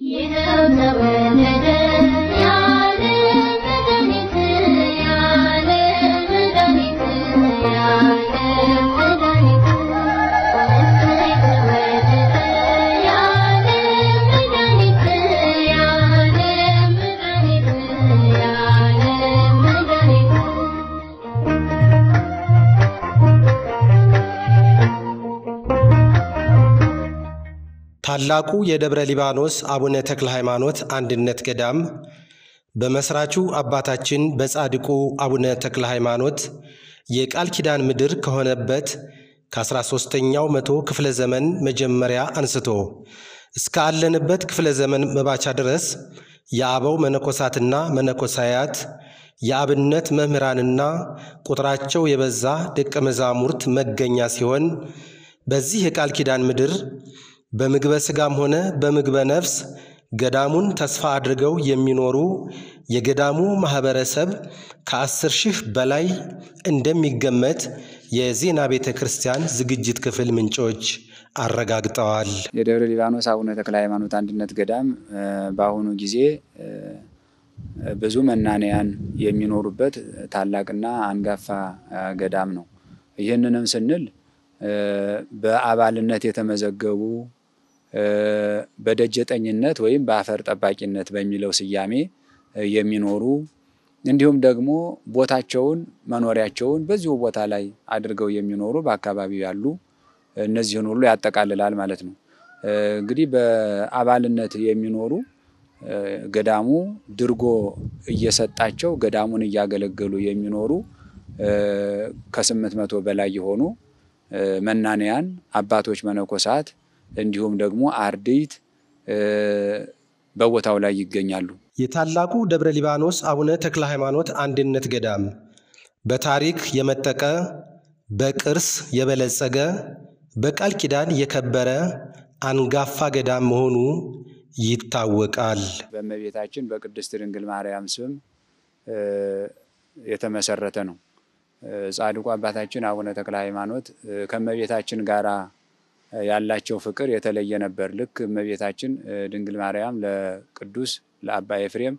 ይኸው ተወለደ ያለ መድኃኒት ያለ መድኃኒት ያለ መድኃኒት እሰይ ተወለደ ያለ መድኃኒት ያለ መድኃኒት ያለ መድኃኒት ታላቁ የደብረ ሊባኖስ አቡነ ተክለ ሃይማኖት አንድነት ገዳም በመስራቹ አባታችን በጻድቁ አቡነ ተክለ ሃይማኖት የቃል ኪዳን ምድር ከሆነበት ከ13ኛው መቶ ክፍለ ዘመን መጀመሪያ አንስቶ እስከ አለንበት ክፍለ ዘመን መባቻ ድረስ የአበው መነኮሳትና መነኮሳያት የአብነት መምህራንና ቁጥራቸው የበዛ ደቀ መዛሙርት መገኛ ሲሆን በዚህ የቃል ኪዳን ምድር በምግበ ሥጋም ሆነ በምግበ ነፍስ ገዳሙን ተስፋ አድርገው የሚኖሩ የገዳሙ ማኅበረሰብ ከአስር ሺህ በላይ እንደሚገመት የዜና ቤተ ክርስቲያን ዝግጅት ክፍል ምንጮች አረጋግጠዋል። የደብረ ሊባኖስ አቡነ ተክለ ሃይማኖት አንድነት ገዳም በአሁኑ ጊዜ ብዙ መናንያን የሚኖሩበት ታላቅና አንጋፋ ገዳም ነው። ይህንንም ስንል በአባልነት የተመዘገቡ በደጀጠኝነት ወይም በአፈር ጠባቂነት በሚለው ስያሜ የሚኖሩ እንዲሁም ደግሞ ቦታቸውን መኖሪያቸውን በዚሁ ቦታ ላይ አድርገው የሚኖሩ በአካባቢው ያሉ እነዚህን ሁሉ ያጠቃልላል ማለት ነው። እንግዲህ በአባልነት የሚኖሩ ገዳሙ ድርጎ እየሰጣቸው ገዳሙን እያገለገሉ የሚኖሩ ከስምንት መቶ በላይ የሆኑ መናንያን አባቶች መነኮሳት እንዲሁም ደግሞ አርድእት በቦታው ላይ ይገኛሉ። የታላቁ ደብረ ሊባኖስ አቡነ ተክለ ሃይማኖት አንድነት ገዳም በታሪክ የመጠቀ በቅርስ የበለጸገ በቃል ኪዳን የከበረ አንጋፋ ገዳም መሆኑ ይታወቃል። በእመቤታችን በቅድስት ድንግል ማርያም ስም የተመሰረተ ነው። ጻድቁ አባታችን አቡነ ተክለ ሃይማኖት ከእመቤታችን ጋራ ያላቸው ፍቅር የተለየ ነበር። ልክ እመቤታችን ድንግል ማርያም ለቅዱስ ለአባ ኤፍሬም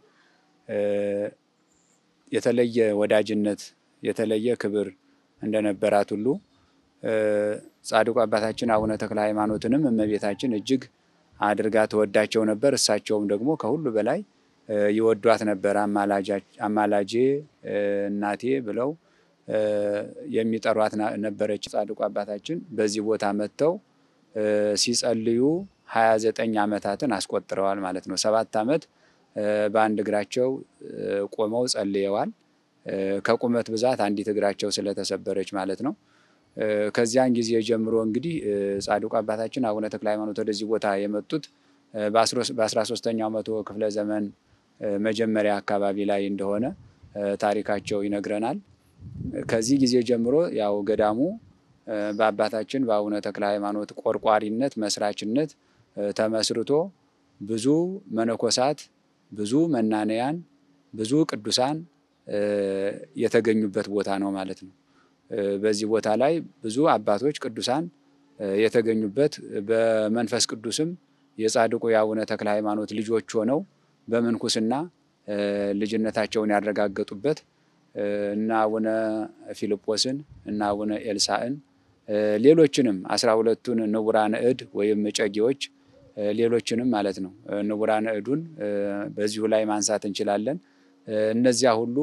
የተለየ ወዳጅነት የተለየ ክብር እንደነበራት ሁሉ ጻድቁ አባታችን አቡነ ተክለ ሃይማኖትንም እመቤታችን እጅግ አድርጋ ተወዳቸው ነበር። እሳቸውም ደግሞ ከሁሉ በላይ ይወዷት ነበር። አማላጄ እናቴ ብለው የሚጠሯት ነበረች። ጻድቁ አባታችን በዚህ ቦታ መጥተው ሲጸልዩ ሀያ ዘጠኝ ዓመታትን አስቆጥረዋል ማለት ነው። ሰባት ዓመት በአንድ እግራቸው ቆመው ጸልየዋል። ከቁመት ብዛት አንዲት እግራቸው ስለተሰበረች ማለት ነው። ከዚያን ጊዜ ጀምሮ እንግዲህ ጻድቁ አባታችን አቡነ ተክለ ሃይማኖት ወደዚህ ቦታ የመጡት በአስራ ሶስተኛው መቶ ክፍለ ዘመን መጀመሪያ አካባቢ ላይ እንደሆነ ታሪካቸው ይነግረናል። ከዚህ ጊዜ ጀምሮ ያው ገዳሙ በአባታችን በአቡነ ተክለ ሃይማኖት ቆርቋሪነት መስራችነት ተመስርቶ ብዙ መነኮሳት፣ ብዙ መናንያን፣ ብዙ ቅዱሳን የተገኙበት ቦታ ነው ማለት ነው። በዚህ ቦታ ላይ ብዙ አባቶች ቅዱሳን የተገኙበት በመንፈስ ቅዱስም የጻድቁ የአቡነ ተክለ ሃይማኖት ልጆች ሆነው በምንኩስና ልጅነታቸውን ያረጋገጡበት እና አቡነ ፊልጶስን እና አቡነ ኤልሳዕን ሌሎችንም አስራ ሁለቱን ንቡራነ እድ ወይም እጨጌዎች ሌሎችንም ማለት ነው። ንቡራነ እዱን በዚሁ ላይ ማንሳት እንችላለን። እነዚያ ሁሉ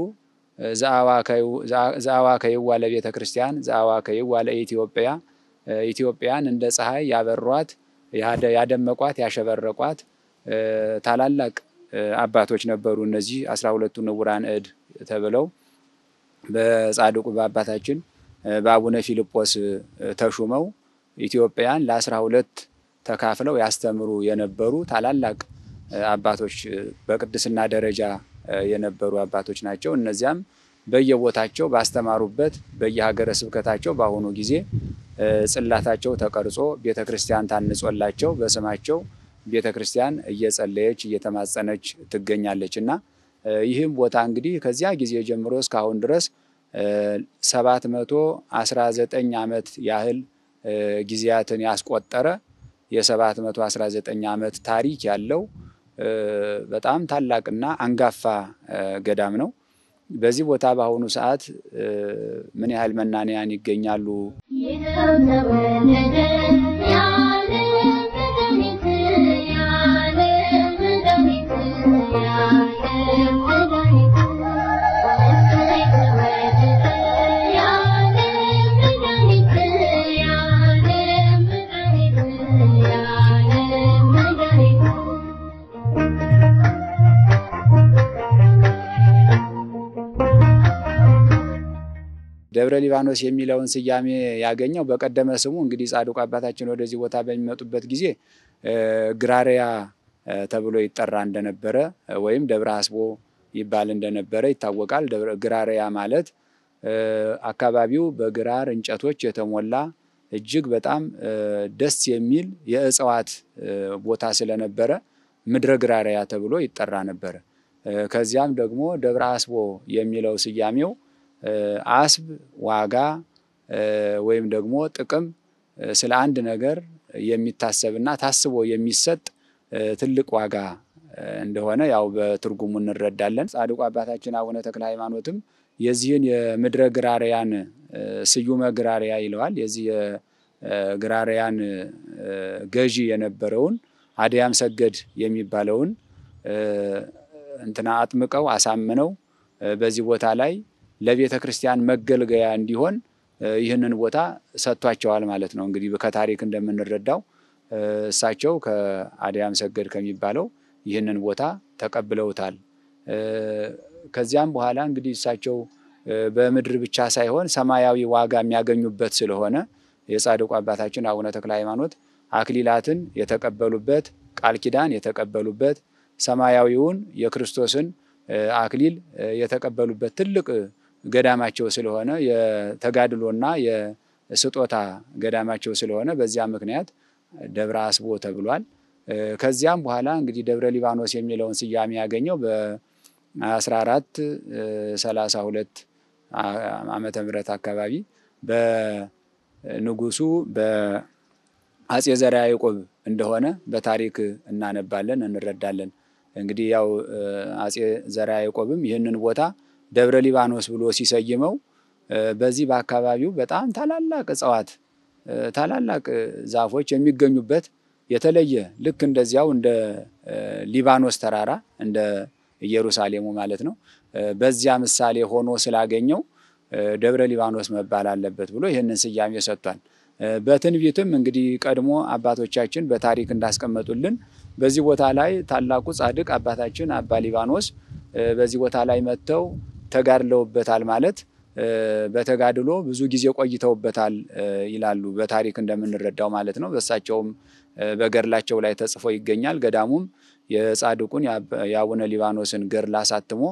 ዘአዋ ከይዋ ለቤተ ክርስቲያን ዘአዋ ከይዋ ለኢትዮጵያ ኢትዮጵያን እንደ ፀሐይ ያበሯት ያደመቋት ያሸበረቋት ታላላቅ አባቶች ነበሩ። እነዚህ አስራ ሁለቱ ንቡራን እድ ተብለው በጻድቁ በአባታችን በአቡነ ፊልጶስ ተሹመው ኢትዮጵያን ለአስራ ሁለት ተካፍለው ያስተምሩ የነበሩ ታላላቅ አባቶች በቅድስና ደረጃ የነበሩ አባቶች ናቸው። እነዚያም በየቦታቸው ባስተማሩበት በየሀገረ ስብከታቸው በአሁኑ ጊዜ ጽላታቸው ተቀርጾ ቤተ ክርስቲያን ታንጾላቸው በስማቸው ቤተ ክርስቲያን እየጸለየች እየተማጸነች ትገኛለች እና ይህም ቦታ እንግዲህ ከዚያ ጊዜ ጀምሮ እስካሁን ድረስ ሰባት መቶ አስራ ዘጠኝ ዓመት ያህል ጊዜያትን ያስቆጠረ የሰባት መቶ አስራ ዘጠኝ ዓመት ታሪክ ያለው በጣም ታላቅና አንጋፋ ገዳም ነው። በዚህ ቦታ በአሁኑ ሰዓት ምን ያህል መናንያን ይገኛሉ? ይኸው ተወለደ ያለ መድኃኒት ያለ መድኃኒት ያለ መድኃኒት እሰይ ተወለደ ያለ መድኃኒት ያለ መድኃኒት ያለ መድኃኒት ደብረ ሊባኖስ የሚለውን ስያሜ ያገኘው በቀደመ ስሙ እንግዲህ ጻድቁ አባታችን ወደዚህ ቦታ በሚመጡበት ጊዜ ግራሪያ ተብሎ ይጠራ እንደነበረ ወይም ደብረ አስቦ ይባል እንደነበረ ይታወቃል። ግራሪያ ማለት አካባቢው በግራር እንጨቶች የተሞላ እጅግ በጣም ደስ የሚል የእጽዋት ቦታ ስለነበረ ምድረ ግራሪያ ተብሎ ይጠራ ነበረ። ከዚያም ደግሞ ደብረ አስቦ የሚለው ስያሜው አስብ ዋጋ ወይም ደግሞ ጥቅም ስለ አንድ ነገር የሚታሰብና ታስቦ የሚሰጥ ትልቅ ዋጋ እንደሆነ ያው በትርጉሙ እንረዳለን። ጻድቁ አባታችን አቡነ ተክለ ሃይማኖትም የዚህን የምድረ ግራሪያን ስዩመ ግራሪያ ይለዋል። የዚህ የግራሪያን ገዢ የነበረውን አድያም ሰገድ የሚባለውን እንትና አጥምቀው አሳምነው በዚህ ቦታ ላይ ለቤተ ክርስቲያን መገልገያ እንዲሆን ይህንን ቦታ ሰጥቷቸዋል ማለት ነው። እንግዲህ ከታሪክ እንደምንረዳው እሳቸው ከአድያም ሰገድ ከሚባለው ይህንን ቦታ ተቀብለውታል። ከዚያም በኋላ እንግዲህ እሳቸው በምድር ብቻ ሳይሆን ሰማያዊ ዋጋ የሚያገኙበት ስለሆነ የጻድቁ አባታችን አቡነ ተክለ ሃይማኖት አክሊላትን የተቀበሉበት ቃል ኪዳን የተቀበሉበት ሰማያዊውን የክርስቶስን አክሊል የተቀበሉበት ትልቅ ገዳማቸው ስለሆነ የተጋድሎና የስጦታ ገዳማቸው ስለሆነ በዚያ ምክንያት ደብረ አስቦ ተብሏል። ከዚያም በኋላ እንግዲህ ደብረ ሊባኖስ የሚለውን ስያሜ ያገኘው በ14 32 ዓመተ ምህረት አካባቢ በንጉሱ በአጼ ዘርዓ ያዕቆብ እንደሆነ በታሪክ እናነባለን እንረዳለን። እንግዲህ ያው አጼ ዘርዓ ያዕቆብም ይህንን ቦታ ደብረ ሊባኖስ ብሎ ሲሰይመው በዚህ በአካባቢው በጣም ታላላቅ እጽዋት ታላላቅ ዛፎች የሚገኙበት የተለየ ልክ እንደዚያው እንደ ሊባኖስ ተራራ እንደ ኢየሩሳሌሙ ማለት ነው። በዚያ ምሳሌ ሆኖ ስላገኘው ደብረ ሊባኖስ መባል አለበት ብሎ ይህንን ስያሜ ሰጥቷል። በትንቢትም እንግዲህ ቀድሞ አባቶቻችን በታሪክ እንዳስቀመጡልን በዚህ ቦታ ላይ ታላቁ ጻድቅ አባታችን አባ ሊባኖስ በዚህ ቦታ ላይ መጥተው ተጋድለውበታል ማለት በተጋድሎ ብዙ ጊዜ ቆይተውበታል ይላሉ በታሪክ እንደምንረዳው ማለት ነው። በእሳቸውም በገድላቸው ላይ ተጽፎ ይገኛል። ገዳሙም የጻድቁን የአቡነ ሊባኖስን ገድል አሳትሞ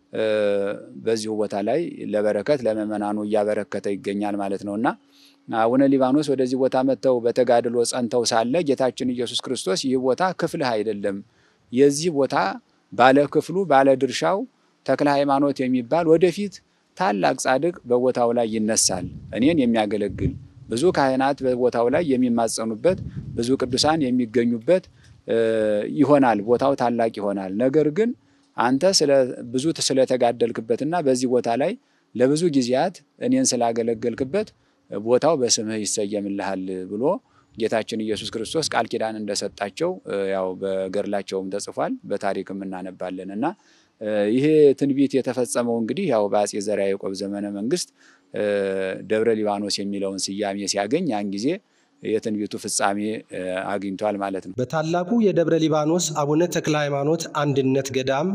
በዚሁ ቦታ ላይ ለበረከት ለምእመናኑ እያበረከተ ይገኛል ማለት ነው እና አቡነ ሊባኖስ ወደዚህ ቦታ መጥተው በተጋድሎ ጸንተው ሳለ ጌታችን ኢየሱስ ክርስቶስ ይህ ቦታ ክፍልህ አይደለም፣ የዚህ ቦታ ባለ ክፍሉ ባለ ድርሻው ተክለ ሃይማኖት የሚባል ወደፊት ታላቅ ጻድቅ በቦታው ላይ ይነሳል፣ እኔን የሚያገለግል ብዙ ካህናት በቦታው ላይ የሚማጸኑበት ብዙ ቅዱሳን የሚገኙበት ይሆናል። ቦታው ታላቅ ይሆናል። ነገር ግን አንተ ብዙ ስለተጋደልክበትና በዚህ ቦታ ላይ ለብዙ ጊዜያት እኔን ስላገለገልክበት ቦታው በስምህ ይሰየምልሃል ብሎ ጌታችን ኢየሱስ ክርስቶስ ቃል ኪዳን እንደሰጣቸው ያው በገድላቸውም ተጽፏል፣ በታሪክም እናነባለን እና ይሄ ትንቢት የተፈጸመው እንግዲህ ያው በአጼ ዘርዓ ያዕቆብ ዘመነ መንግስት ደብረ ሊባኖስ የሚለውን ስያሜ ሲያገኝ ያን ጊዜ የትንቢቱ ፍጻሜ አግኝቷል ማለት ነው። በታላቁ የደብረ ሊባኖስ አቡነ ተክለ ሃይማኖት አንድነት ገዳም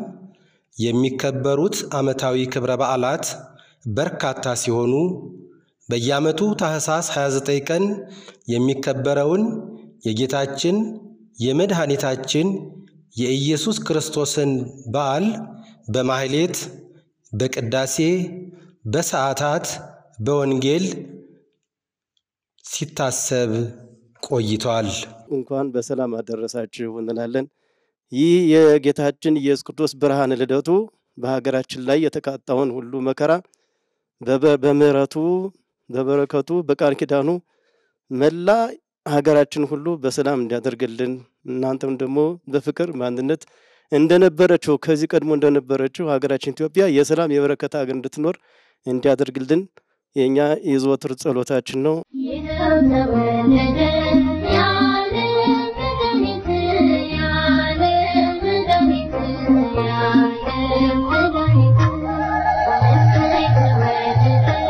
የሚከበሩት ዓመታዊ ክብረ በዓላት በርካታ ሲሆኑ በየዓመቱ ታኅሳስ 29 ቀን የሚከበረውን የጌታችን የመድኃኒታችን የኢየሱስ ክርስቶስን በዓል በማሕሌት፣ በቅዳሴ፣ በሰዓታት፣ በወንጌል ሲታሰብ ቆይቷል። እንኳን በሰላም አደረሳችሁ እንላለን። ይህ የጌታችን ኢየሱስ ክርስቶስ ብርሃነ ልደቱ በሀገራችን ላይ የተቃጣውን ሁሉ መከራ በምሕረቱ በበረከቱ በቃል ኪዳኑ መላ ሀገራችን ሁሉ በሰላም እንዲያደርግልን እናንተም ደግሞ በፍቅር በአንድነት እንደነበረችው ከዚህ ቀድሞ እንደነበረችው ሀገራችን ኢትዮጵያ የሰላም የበረከት ሀገር እንድትኖር እንዲያደርግልን የእኛ የዘወትር ጸሎታችን ነው። ይኸው ተወለደ የዓለም መድኃኒት የዓለም መድኃኒት የዓለም መድኃኒት እሰይ ተወለደ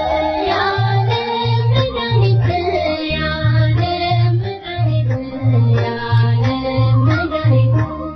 የዓለም መድኃኒት የዓለም መድኃኒት የዓለም መድኃኒት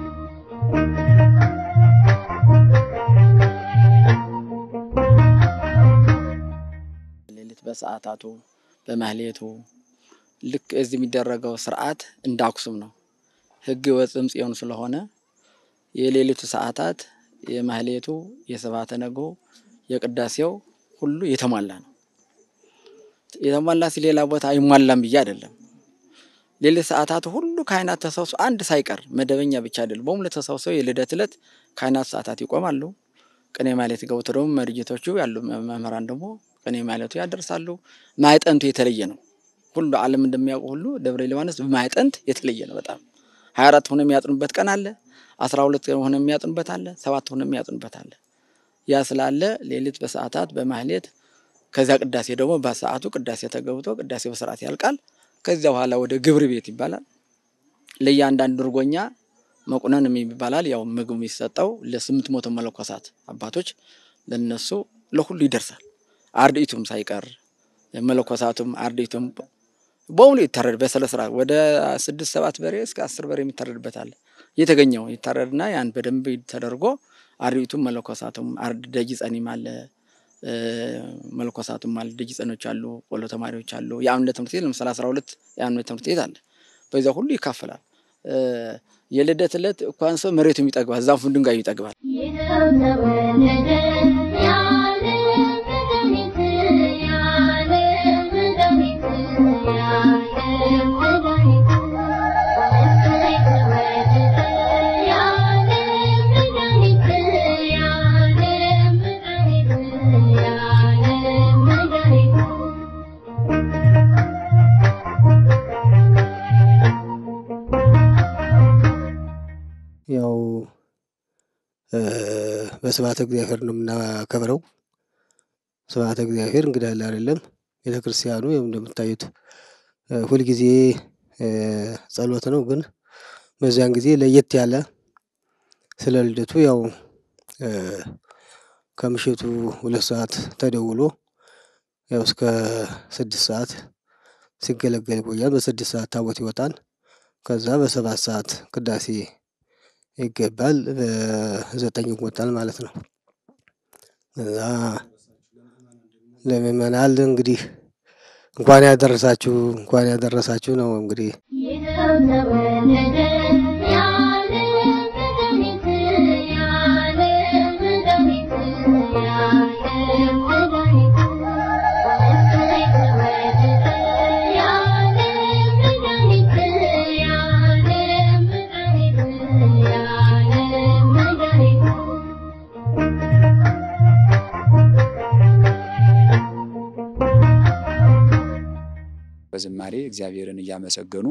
ሌሊት በሰዓታቱ በማህሌቱ ልክ እዚህ የሚደረገው ስርዓት እንደ አክሱም ነው። ሕግ ወፅም ጽዮን ስለሆነ የሌሊቱ ሰዓታት የማህሌቱ፣ የስብሐተ ነግሁ፣ የቅዳሴው ሁሉ የተሟላ ነው። የተሟላ ሲል ሌላ ቦታ አይሟላም ብዬ አይደለም። ሌሊት ሰዓታቱ ሁሉ ካህናት ተሰብስበው አንድ ሳይቀር መደበኛ ብቻ አይደለም፣ በሙሉ ተሰብስበው የልደት ዕለት ካህናት ሰዓታት ይቆማሉ። ቅኔ ማህሌት ገብቶ ደግሞ መርጌቶቹ ያሉ መምህራን ደግሞ ቅኔ ማህሌቱ ያደርሳሉ። ማዕጠንቱ የተለየ ነው። ሁሉ ዓለም እንደሚያውቁ ሁሉ ደብረ ሊባኖስ በማዕጠንት የተለየ ነው። በጣም ሀያ አራት ሆነ የሚያጥኑበት ቀን አለ። አስራ ሁለት ሆነ የሚያጥኑበት አለ። ሰባት ሆነ የሚያጥኑበት አለ። ያ ስላለ ሌሊት በሰዓታት በማህሌት ከዚያ ቅዳሴ ደግሞ በሰዓቱ ቅዳሴ ተገብቶ ቅዳሴ በስርዓት ያልቃል። ከዚያ በኋላ ወደ ግብር ቤት ይባላል። ለእያንዳንዱ እርጎኛ መቁነን ይባላል። ያው ምግብ የሚሰጠው ለስምንት መቶ መነኮሳት አባቶች ለነሱ ለሁሉ ይደርሳል። አርድእቱም ሳይቀር መለኮሳቱም አርድእቱም በሙሉ ይታረድ በስነ ስርዓት ወደ ስድስት ሰባት በሬ እስከ አስር በሬ የሚታረድበት አለ። የተገኘው ይታረድና ያን በደንብ ተደርጎ አርድእቱም መለኮሳቱም አርድ ደጅ ጸኒም አለ መለኮሳቱም አለ ደጅ ጸኖች አሉ፣ ቆሎ ተማሪዎች አሉ። የአብነት ትምህርት ቤት ለምሳሌ አስራ ሁለት የአብነት ትምህርት ቤት አለ። በዚያ ሁሉ ይካፈላል። የልደት ዕለት እንኳን ሰው መሬቱም ይጠግባል፣ ዛፉን ድንጋዩ ይጠግባል። ይኸው ተወለደ የዓለም መድኃኒት የዓለም መድኃኒት የዓለም መድኃኒት እሰይ ተወለደ የዓለም መድኃኒት የዓለም መድኃኒት የዓለም መድኃኒት ያው በስብሐተ እግዚአብሔር ነው የምናከብረው። ስብሐተ እግዚአብሔር እንግዲህ አለ አይደለም ቤተ ክርስቲያኑ ያው እንደምታዩት ሁልጊዜ ጸሎት ነው። ግን በዚያን ጊዜ ለየት ያለ ስለ ልደቱ ያው ከምሽቱ ሁለት ሰዓት ተደውሎ ያው እስከ ስድስት ሰዓት ሲገለገል ይቆያል። በስድስት ሰዓት ታቦት ይወጣል። ከዛ በሰባት ሰዓት ቅዳሴ ይገባል። በዘጠኝ ይወጣል ማለት ነው። እዛ ለምእመናን እንግዲህ እንኳን ያደረሳችሁ እንኳን ያደረሳችሁ ነው እንግዲህ ይኸው ተወለደ የዓለም መድኃኒት የዓለም መድኃኒት የዓለም መድኃኒት እሰይ ተወለደ የዓለም መድኃኒት የዓለም መድኃኒት የዓለም መድኃኒት በዝማሬ እግዚአብሔርን እያመሰገኑ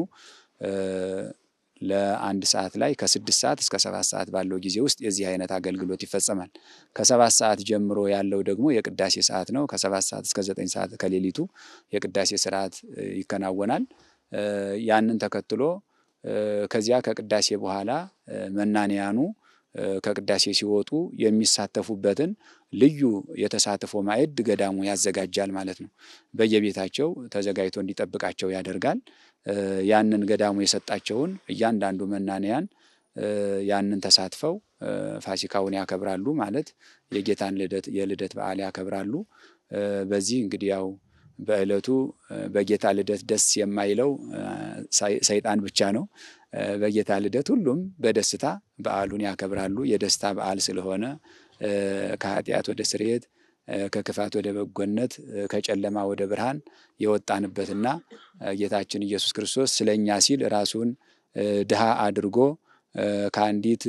ለአንድ ሰዓት ላይ ከስድስት ሰዓት እስከ ሰባት ሰዓት ባለው ጊዜ ውስጥ የዚህ አይነት አገልግሎት ይፈጸማል። ከሰባት ሰዓት ጀምሮ ያለው ደግሞ የቅዳሴ ሰዓት ነው። ከሰባት ሰዓት እስከ ዘጠኝ ሰዓት ከሌሊቱ የቅዳሴ ስርዓት ይከናወናል። ያንን ተከትሎ ከዚያ ከቅዳሴ በኋላ መናንያኑ ከቅዳሴ ሲወጡ የሚሳተፉበትን ልዩ የተሳትፎ ማዕድ ገዳሙ ያዘጋጃል ማለት ነው። በየቤታቸው ተዘጋጅቶ እንዲጠብቃቸው ያደርጋል። ያንን ገዳሙ የሰጣቸውን እያንዳንዱ መናንያን ያንን ተሳትፈው ፋሲካውን ያከብራሉ ማለት የጌታን ልደት የልደት በዓል ያከብራሉ። በዚህ እንግዲህ ያው በዕለቱ በጌታ ልደት ደስ የማይለው ሰይጣን ብቻ ነው። በጌታ ልደት ሁሉም በደስታ በዓሉን ያከብራሉ። የደስታ በዓል ስለሆነ ከኃጢአት ወደ ስርየት፣ ከክፋት ወደ በጎነት፣ ከጨለማ ወደ ብርሃን የወጣንበትና ጌታችን ኢየሱስ ክርስቶስ ስለኛ ሲል ራሱን ድሃ አድርጎ ከአንዲት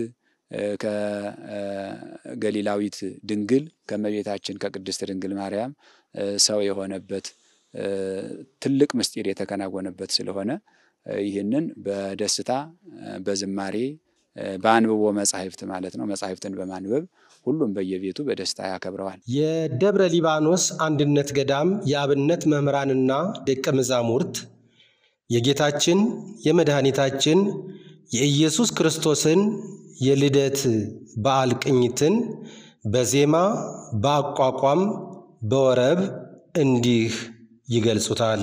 ከገሊላዊት ድንግል ከእመቤታችን ከቅድስት ድንግል ማርያም ሰው የሆነበት ትልቅ ምስጢር የተከናወነበት ስለሆነ ይህንን በደስታ በዝማሬ በአንብቦ መጻሕፍት ማለት ነው። መጻሕፍትን በማንበብ ሁሉም በየቤቱ በደስታ ያከብረዋል። የደብረ ሊባኖስ አንድነት ገዳም የአብነት መምህራንና ደቀ መዛሙርት የጌታችን የመድኃኒታችን የኢየሱስ ክርስቶስን የልደት በዓል ቅኝትን በዜማ በአቋቋም በወረብ እንዲህ ይገልጹታል።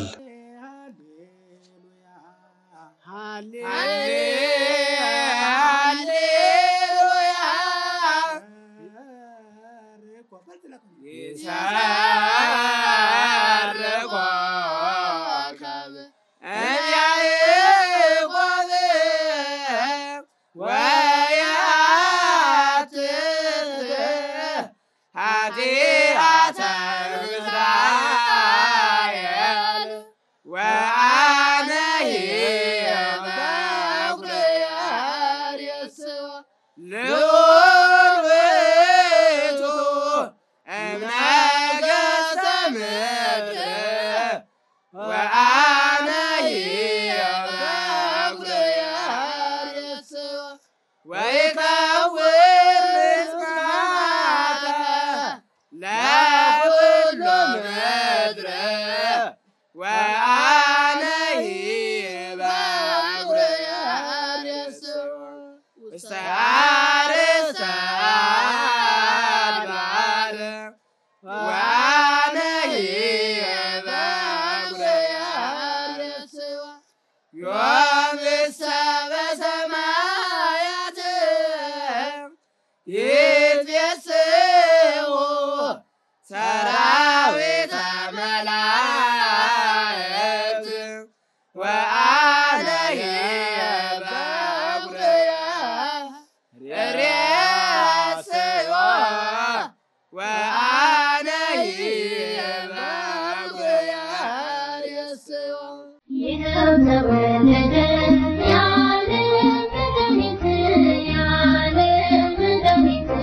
ይኸው ተወለደ ያለ መድኃኒት ያለ መድኃኒት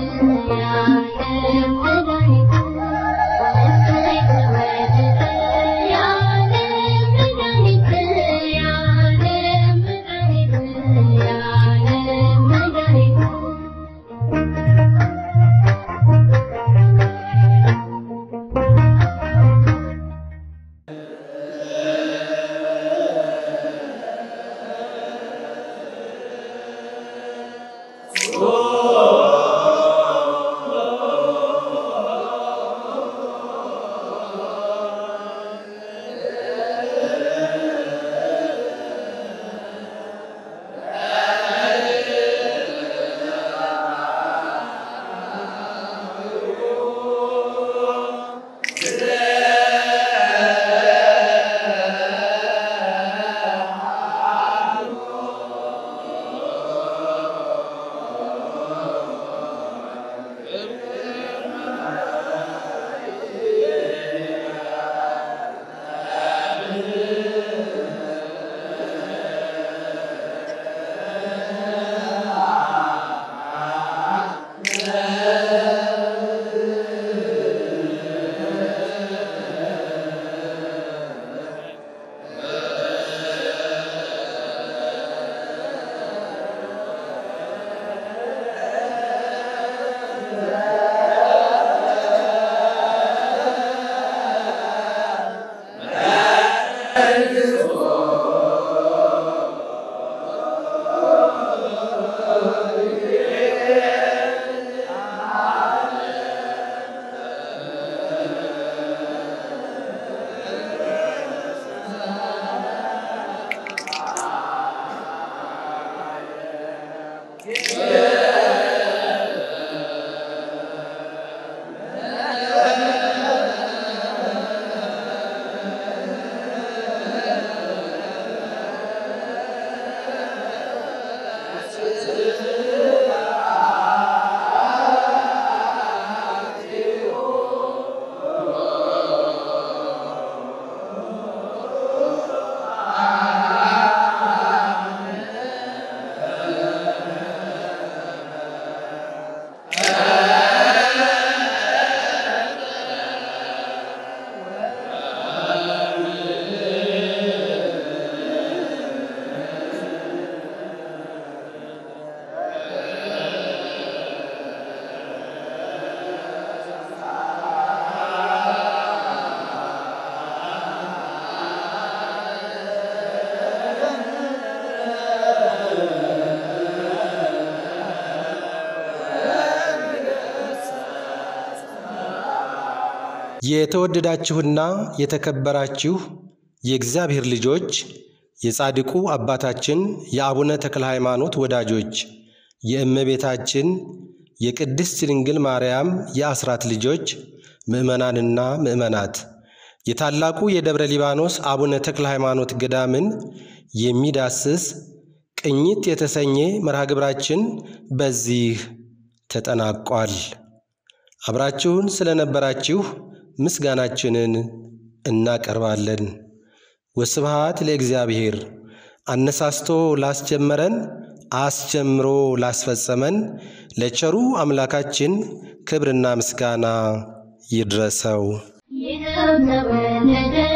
የተወደዳችሁና የተከበራችሁ የእግዚአብሔር ልጆች የጻድቁ አባታችን የአቡነ ተክለ ሃይማኖት ወዳጆች የእመቤታችን የቅድስት ድንግል ማርያም የአስራት ልጆች ምዕመናንና ምዕመናት የታላቁ የደብረ ሊባኖስ አቡነ ተክለ ሃይማኖት ገዳምን የሚዳስስ ቅኝት የተሰኘ መርሃ ግብራችን በዚህ ተጠናቋል። አብራችሁን ስለነበራችሁ ምስጋናችንን እናቀርባለን። ወስብሃት ለእግዚአብሔር። አነሳስቶ ላስጀመረን አስጀምሮ ላስፈጸመን ለቸሩ አምላካችን ክብርና ምስጋና ይድረሰው። ይኸው ተወለደ